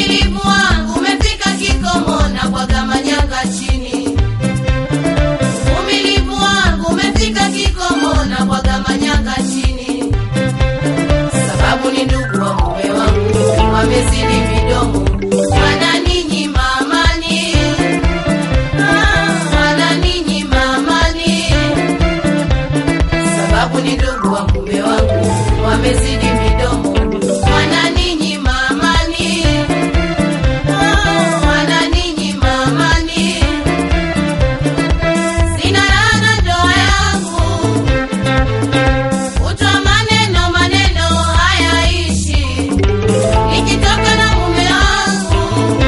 Uvumilivu wangu umefika kikomo na bwaga manyanga chini. Uvumilivu wangu umefika kikomo na bwaga manyanga chini. Sababu ni ndugu wa mume wangu wamezidi midomo, wananinyima amani, Ah, wananinyima amani. Sababu ni ndugu wa mume wangu wamezidi midomo, wananinyima amani, Ah, wananinyima amani. Sina raha na ndoa yangu Kutwa maneno maneno hayaishi, nikitoka na mume wangu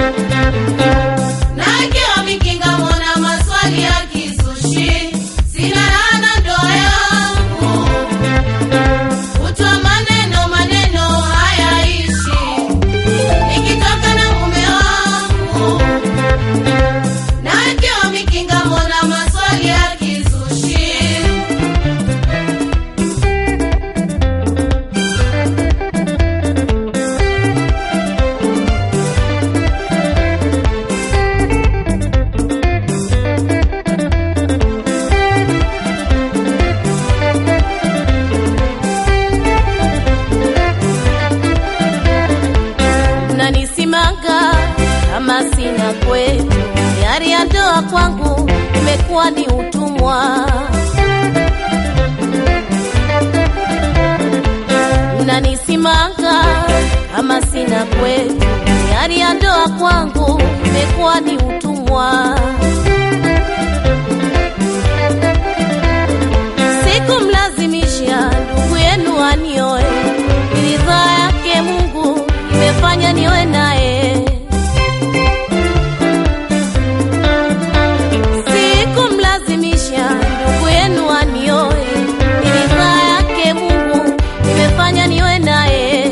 na akiwa mikinga mona maswali ya kisushi. Sina raha na ndoa yangu, kutwa maneno maneno hayaishi, nikitoka na mume wangu na akiwa mikinga mona maswali ya kisushi. mnanisimanga kama sina kwetu, yari ya ndoa kwangu imekuwa ni utumwa. Mnanisimanga kama sina kwetu, yari ya ndoa kwangu imekuwa ni utumwa. Sikumlazimisha ndugu yenu anioe, ni ridhaa yake Mungu imefanya niwe naye. Sikumlazimisha ndugu yenu anioe, ni ridhaa yake Mungu imefanya niwe naye.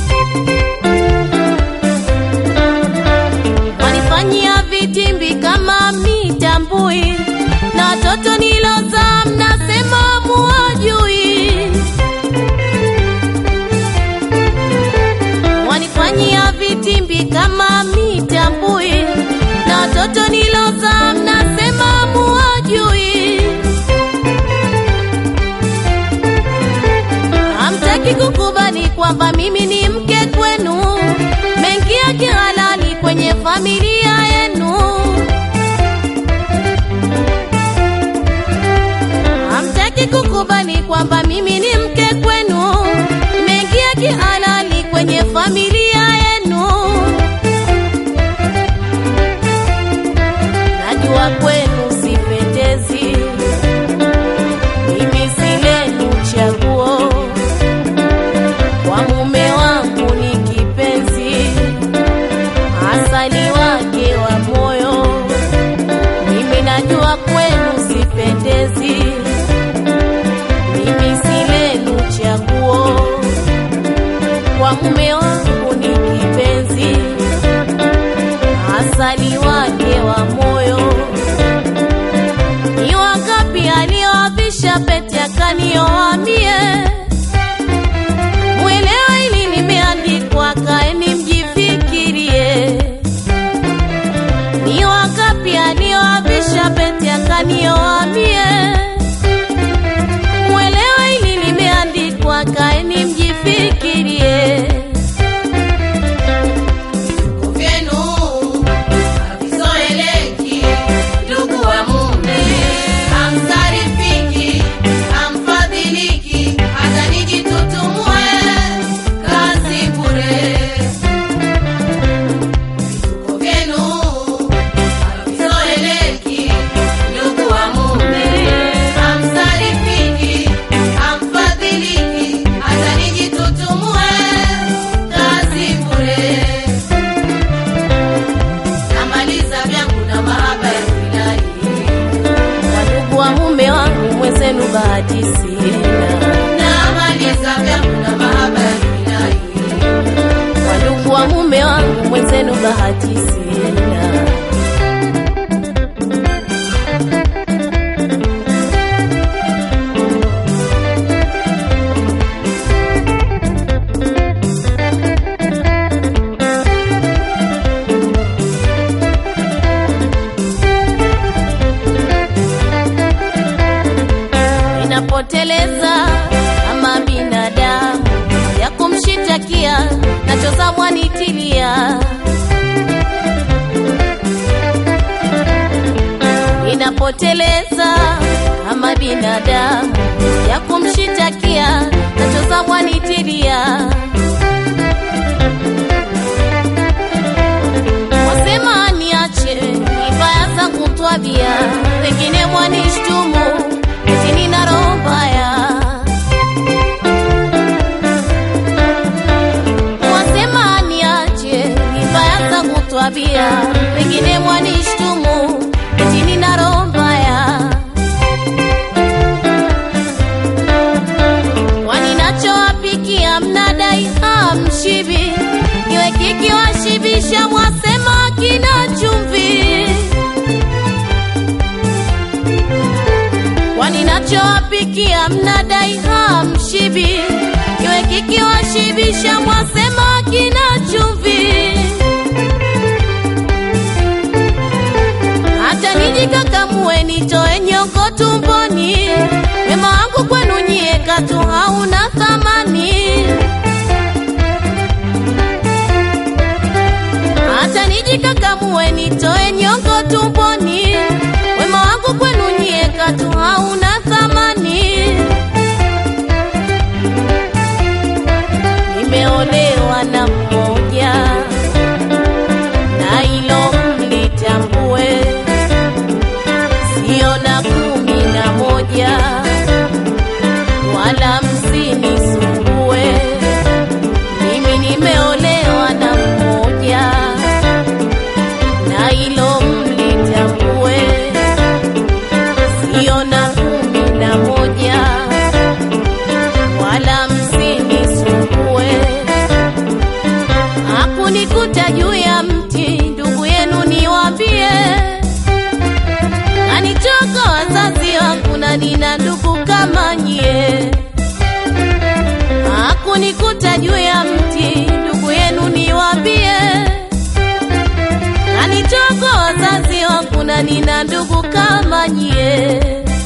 Wanifanyia vitimbi kama mitambui, na watoto nilozaa mnasema muwajui. Wanifanyia vitimbi kama mitambui, na watoto nilozaa mnasema muwajui. Hamtaki kukubali kwamba mimi ni mke kwenu, mengia kihalali kwenye familia yenu. Hamtaki kukubali kwamba mimi ni mke kwenu, mengia kihalali kwenye familia yenu. Najua kwenu sipendezi, mimi si lenu chaguo kwa mume wangu ni kipenzi, asali wake wa moyo. Mimi najua kwenu sipendezi, mimi si lenu chaguo. Kwa mume wangu ni kipenzi, asali wake wa moyo. Ni wangapi alioavisha pete akanioa mie mwelewa ili limeandikwa, kaeni mjifikirie. Ni wangapi alioavisha pete akanioa mie? Mwelewa ili limeandikwa, kaeni mjifikirie. vyenu havizoeleki, ndugu wa mume hamsarifiki, hamfadhiliki, hata nijitutumue kazi bure. Vituko vyenu havizoeleki, ndugu wa mume hamsarifiki, hamfadhiliki, hata nijitutumue kazi bure namaliza vyangu na mahaba ya wilai Wadugu wa mume wangu mwenzenu, bahati sina. namaliza vyangu na mahaba ya wilai Wadugu wa mume wangu mwenzenu, bahati sina. ninapoteleza kama binadamu ya kumshitakia nachoza mwanitilia wasema niache ibaya zangu twabia wengine mwanishtumu eti nina roho mbaya wasema niache ibaya zangu twabia wengine mwanishtumu eti nina roho mbaya waninachowapikia mnadai hamshibi iwe kikiwashibisha mwasema kina chumvi waninachowapikia mnadai hamshibi iwe kikiwashibisha mwasema kina chumvi hata nijikakamue nitoe nyongo tumboni wema wangu kwenu nyie katu hauna thamani hata nijikakamue nitoe nyongo tumboni wema wangu kwenu nyie katu hauna thamani nimeolewa na mmoja na ilo mlitambue sio na kumi na moja wala msinisumbue mimi nimeolewa na mmoja na ilo mlitambue sio na kumi na moja wala msinisumbue hakunikuta juu ya mti ndugu yenu niwambie kanitoka wazazi wangu na nina ndugu kama nyie hakunikuta juu ya mti ndugu yenu niwambie kanitoka wazazi wangu na nina ndugu kama nyie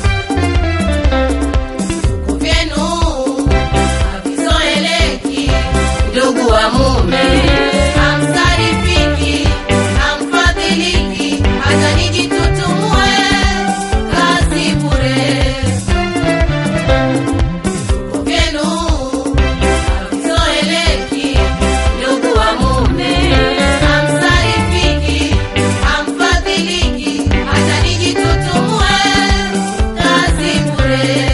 Vitu vyenu havizoeleki, ndugu wa mume hamsarifiki, hamfadhiliki, hata nijitutumue kazi bure. Vitu vyenu havizoeleki, ndugu wa mume hamsarifiki, hamfadhiliki, hata nijitutumue kazi bure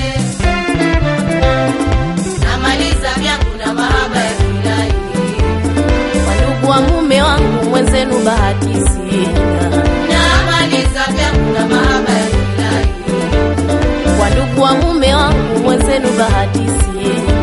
namaliza vyangu na mahaba ya kilahi wandugu wa mume wangu mwenzenu bahati sina namaliza vyangu na mahaba ya kilahi wandugu wa mume wangu mwenzenu bahati sina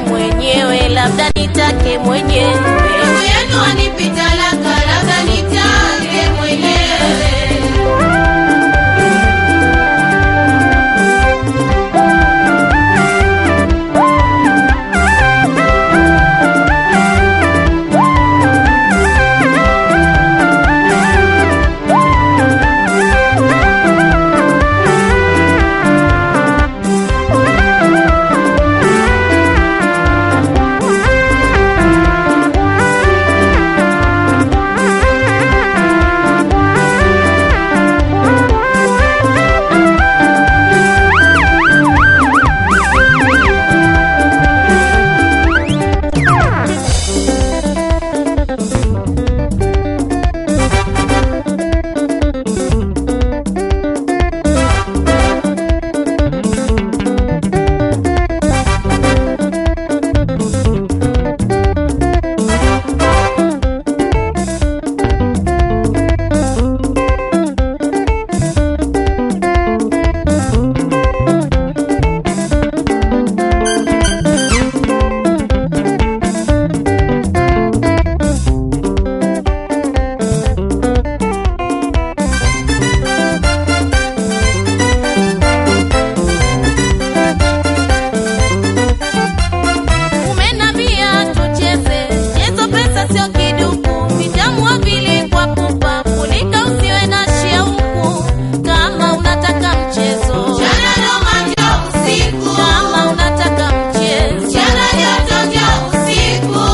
mwenyewe, labda nitake mwenyewe. Ndugu yenu anipita laka, labda nitake mwenyewe. Umenambia tucheze chezo, pesa sio kiduku, vitamua vile kwa pupa, funika usiwe na shauku. Kama unataka mchezo, Jana Roma njoo usiku, kama unataka mchezo, jana joto njoo usiku.